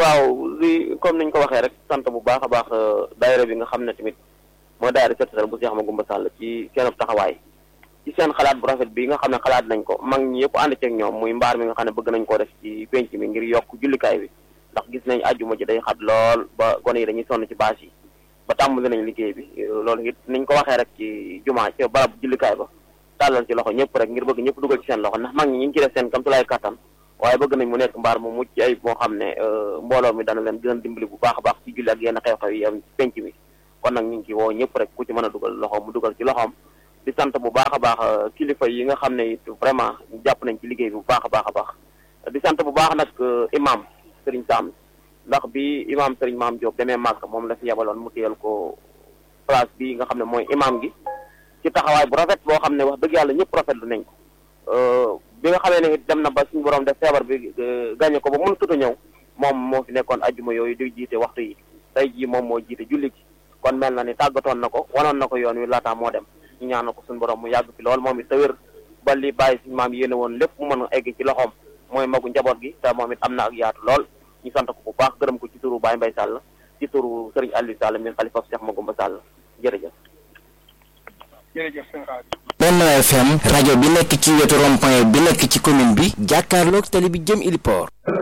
waaw li comme niñ ko waxee rek sant bu baax a baax daayira bi nga xam ne tamit mooy daayira seetal bu Cheikh Magoumba Sall ci seen taxawaay ci seen xalaat bu rafet bi nga xam ne xalaat nañ ko mag ñi yëpp ànd ceeg ñoom muy mbaar mi nga xam ne bëgg nañ koo def ci penc mi ngir yokk jullikaay bi ndax gis nañ àjjuma ji day xat lool ba gone yi dañuy sonn ci bâche yi ba tàmbali nañ liggéey bi loolu it niñ ko waxee rek ci jumaa ci barab jullikaay ba tàllal ci loxo ñëpp rek ngir bëgg ñëpp dugal ci seen loxo ndax mag ñi ñu ngi ci def seen kamtulaay kattan waaye bëgg nañ mu nekk mbaar mu mucc ay moo xam ne mbooloo mi dana leen gën a dimbali bu baax a baax ci julli ak yenn xew-xew yi am ci penc mi kon nag ñu ngi ci woo ñëpp rek ku ci mën a dugal loxoom mu dugal ci loxoom di sant bu baax a baax kilifa yi nga xam ne it vraiment jàpp nañ ci liggéey bi bu baax a baax a baax di sant bu baax nag imam Serigne Sam ndax bi imam Serigne Maam Diop demee màgg moom la fi yebaloon mu téyal ko place bi nga xam ne mooy imam gi ci taxawaay bu rafet boo xam ne wax dëgg yàlla ñëpp rafetlu nañ ko bi nga xamee ne it dem na ba suñu borom def feebar bi gàññe ko ba mënut a ñëw moom moo fi nekkoon ajjuma yooyu di jiite waxtu yi tey jii moom moo jiite julli gi kon mel na ni tàggatoon na ko wanoon na ko yoon wi laataa moo dem ñu ñaan ko suñu borom mu yàgg fi lool moom it te wér ba li bàyyi suñu maam yéene woon lépp mu mën a egg ci loxoom mooy magu njaboot gi te moom it am na ak yaatu lool ñu sant ko bu baax gërëm ko ci turu Baye Mbaye Sall ci turu Serigne Aliou Sall mi xalifa Cheikh Magoumba Sall jërëjëf. jërëjëf sëñ Benno FM rajo bi nekk ci wetu rond-point bi nekk ci commune bi jàkkaarloog tali bi jëm Iliport